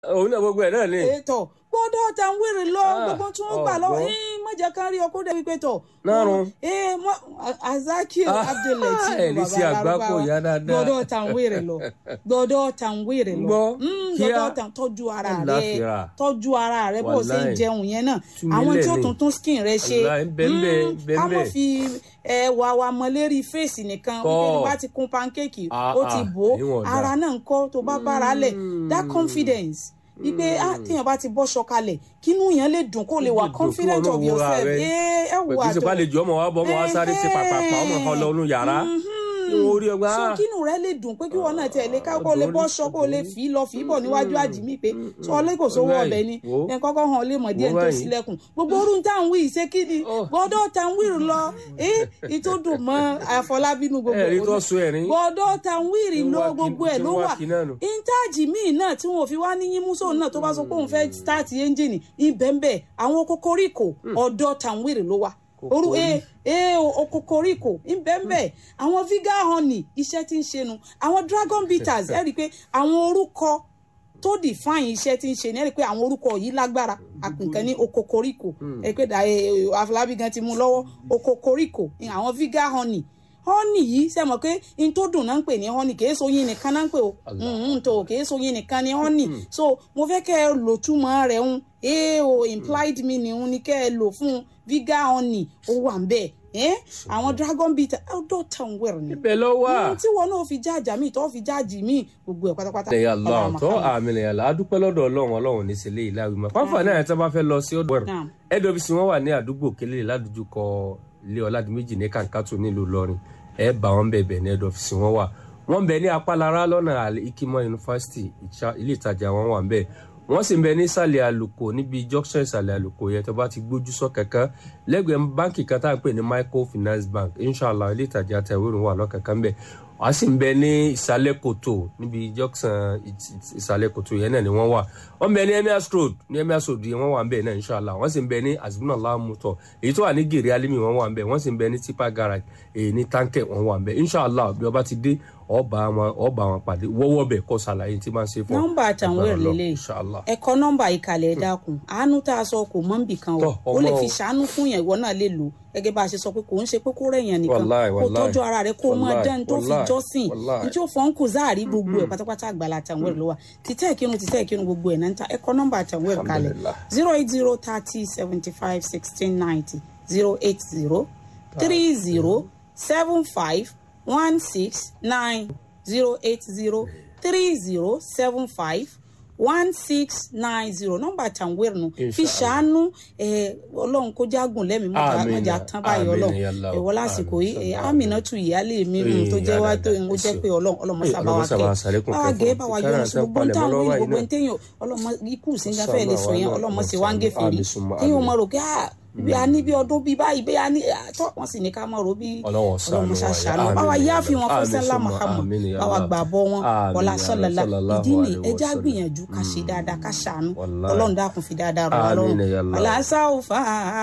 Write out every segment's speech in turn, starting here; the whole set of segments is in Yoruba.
òun náà gbogbo ẹ̀ náà ni. ètò gbọ́dọ̀ ta ń wèrè lọ Ah, gbogbo tí wọ́n gbà lọ́wọ́ ọ̀gbọ́n. ẹ má jẹ́ ká rí ọkọ dé wípé tọ̀. Nárun. ẹ mọ azaki Ah, abdulateef ẹ̀ ní sí àgbákò ìyá dáadáa. gbọ́dọ̀ ta ń wèrè lọ gbọ́dọ̀ ta ń wèrè lọ Gbọ́, Mm, kíá. gbọ́dọ̀ ta tọ́jú ara rẹ Àlàáfíà. tọ́jú ara rẹ bó o ṣe ń Wàláì. jẹun yẹn náà Tú mi àwọn tí ó lẹ̀ ni. tuntun skin rẹ ṣe Wàláì, bẹ́ẹ̀ Mm, bẹ́ẹ̀, ká mọ̀ bẹ́ẹ̀. fi ẹwà wa mọ lérí fèsì nìkan Kọ́. wípé tó bá ti kun pancake Ah, ó ti ah, bò ó ìwọ̀n dà. ara náà ń kọ́ tó bá bára lẹ̀ that confidence wípé ah téèyàn bá ti bọ́ṣọ kalẹ̀ kínú yẹn lè dùn kó lè wà dùn kí confident wọn náà of wúra yourself rẹ. ẹ ẹ pẹ̀lú wà ìsìnkú àlejò ọmọ wa bọ́ ọmọ wa sáré ṣe pàpàpà ọmọ kan lọ inú yàrá kí wọ́n rí ọgbà. so kínú rẹ lè dùn pé kí wọn náà tiẹ̀ lè ká kó lè bọ́ṣọ kó lè fi lọ fi bọ̀ níwájú àjìmí pé sọ ọlẹ́ kò sówó Wáyé, ọbẹ̀ ni wo. ẹ kọ́kọ́ hàn lè mọ̀ díẹ̀ Wo tó báyìí. sílẹ̀kùn gbogbo orun tá à ń wí ìṣe kí ni Oh. gbọ́dọ̀ tá à ń wí lọ ẹ ìtòdùn mọ́ àfọlábínú gbogbo ẹ̀rí tó òun. so ẹ̀rín. gbọ́dọ̀ tá à ń wí Tí ń lọ wá kí- gbogbo ẹ̀ tí ń ló wá wà kí náà nù. intaji míì náà tí wọn ò fi wá ní yín múso náà tó bá sọ pé òun fẹ́ stáàtì ẹ́ńjìnì ibẹ̀ǹbẹ̀ àwọn kokoríko ọ̀dọ̀ tàwírì ló wà orú e e o kokoríko ibẹ̀ǹbẹ̀ àwọn viga honey iṣẹ́ tí ń ṣe nu àwọn dragon bitters ẹ rí i pé àwọn orúkọ tó define iṣẹ́ tí ń ṣe ni ẹ rí i pé àwọn orúkọ yìí lágbára àpìnkan ní okokoríko ẹ rí i pé dà- ẹ, Afọlábí gan ti mú lọ́wọ́ okokoríko àwọn viga honey honey yìí ṣe mọ̀ pé n tó dùn náà ń pè ní honey kìí so yín nìkan náà ń pè o n tó kìí so yín nìkan ní honey so mo fẹ́ kẹ́ ẹ lò túmọ̀ rẹ̀ ń ee o implied meaning ń ni kẹ́ ẹ lò fún viga honey ó wà ń bẹ̀ ẹ́ àwọn dragon bitter outdoor town wear ni ibẹ̀ lọ wà. Mm, tí wọn náà fi jáàjà míì tó fi jáàjì míì gbogbo ẹ̀ pátápátá. ẹ̀yà lọ Ọlọ́run tó Muhammad. àmì ẹ̀yà là á dúpẹ́ lọ́dọ̀ ọlọ́run ọlọ́run ní sílé ìlà ìwé mọ́. fáfà náà ẹ̀ tí wọ́n bá fẹ́ lọ sí ọ̀dọ̀ Naam. nwc wọn wà ní àdúgbò kélé ládùjúkọ ilé ọ̀làdìmẹ́jì ní kàǹkàtò nílùú Ìlọrin ẹ̀ bá wọn bẹ̀bẹ̀ ní ẹ̀dọ̀ ọ́fíìsì wọn wà wọ́n bẹ ní apálára lọ́nà àlẹ́ ikimọ́ yunifásitì ìṣá- ilé ìtajà wọn wà ń bẹ̀ wọ́n sì ń bẹ ní ìsàlẹ̀ àlùkò níbi junction ìsàlẹ̀ àlùkò yẹn tó bá ti gbójú sọ kankan lẹ́gbẹ̀ẹ́ báǹkì kan tá à ń pè ní microfinance bank inshallah ilé ìtajà àtẹ̀wérùn wà lọ́kànkan bẹ̀ wọ́n á sì ń bẹ ní ìsàlẹ̀ kòtò níbi junction ìt- ìt- ìsàlẹ̀ kòtò yẹn náà ni wọ́n wà wọ́n bẹ ní emirs road ní emirs road yẹn wọ́n wà ń bẹ̀ náà inshallah wọ́n sì ń bẹ ní azbunallah motor èyí tó wà ní gèrè alimi wọ́n wà ń bẹ̀ wọ́n sì ń bẹ ní tipa garage èyí ní tankẹ wọ́n wà ń bẹ̀ inshallah bí wọ́n bá ti dé ọba wọn ọba wọn pàdé wọ́wọ́ bẹ̀ kọ́ sàlàyé tí máa ń ṣe fún ọ. nọ́mbà àtàwọn Agbára èrè Ọlọ́run, lélẹ̀ inshallah. ẹ̀kọ́ nọ́mbà ìkàlẹ̀ ẹ dákun àánú tá a sọ kò mọ́ nbì kan o Tọ́, ó lè ọmọ fi o. ṣàánú fún yẹn ìwọ náà lè lò gẹ́gẹ́ bá a ṣe sọ pé kò ń ṣe pé kó rẹ̀yàn nìkan Wàláì, kó wàláì. tọ́jú ara rẹ kó o máa Wàláì, dán tó fi wàláì, jọ́sìn wàláì. ní tí ó fọ́n kù záàrí gbogbo ẹ̀ pátápátá àgbàlá àtàwọn èrè ló wà títẹ̀ ìkírun títẹ̀ ìkírun gbogbo ẹ̀ náà ń ta ẹ̀kọ́ nọ́mbà àtàwọn èrè kalẹ̀ Alhamdulillah. zero eight zero thirty seventy five sixteen ninety zero eight zero three zero seven five one six nine zero eight zero three zero seven five one six nine zero nọ́mbà tàǹwẹ̀rù nù fi Inshallah. ṣàánú ẹ ọlọ́run kó jágùn lẹ́mìí mọ́jà Àmín. mọ́jà tán báyìí Àmín ọlọ́run ya Allah. ẹ̀wọ́ lásìkò Àmín. yìí ẹ̀ Aminatu ìyáálé mi Ee, mm, tó jẹ́ wá dáadáa, tó ń ẹ jẹ́ ṣeun. pé ọlọ́run ọlọ́mọ Ee, sábà wa ọlọ́mọ sábà kẹ́ ṣàlékún báwa kẹ́ gẹ́ fún báwa ọ. yọ̀nù Káràntẹ́ sí gbogbo ń tàn palẹ̀mọ́ wí lọ́wọ́ gbogbo yìí ń téèyàn ọlọ́mọ ikú síngá fẹ́ẹ́ lè sọ yẹn Sàmà ọlọ́mọ wà sì wá ń gé náà. fèrè Àmín summa téèyàn àmín. mọ̀ rò pé ah bí a ní bí ọdún bí báyìí bí a ní tọ́ wọ́n sì ní ká mọ̀ rò bí Ọlọ́run ṣàánú wa ya. ṣàṣàánú Àmín báwa ya yá fi wọn Allah. fún Àmín sẹ́lá summa Muhammad àmín ya báwa Allah. gbà bọ́ wọn Àmín ọ̀la ya sọ́lọ́lá sallallahu ìdí ni alaihi ẹja wasallam. gbìyànjú ká ṣe dáadáa ká ṣàánú Wallahi. ọlọ́run dákun fi dáadáa rọ̀ wá Àmín lọ́rùn ya Allah. aláṣàwòfà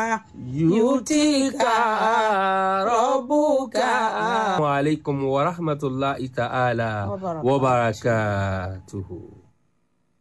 yutika rabbuka. wa alaikum wa rahmatulahi ta'ala Wa barakatuh. wa barakatuhu.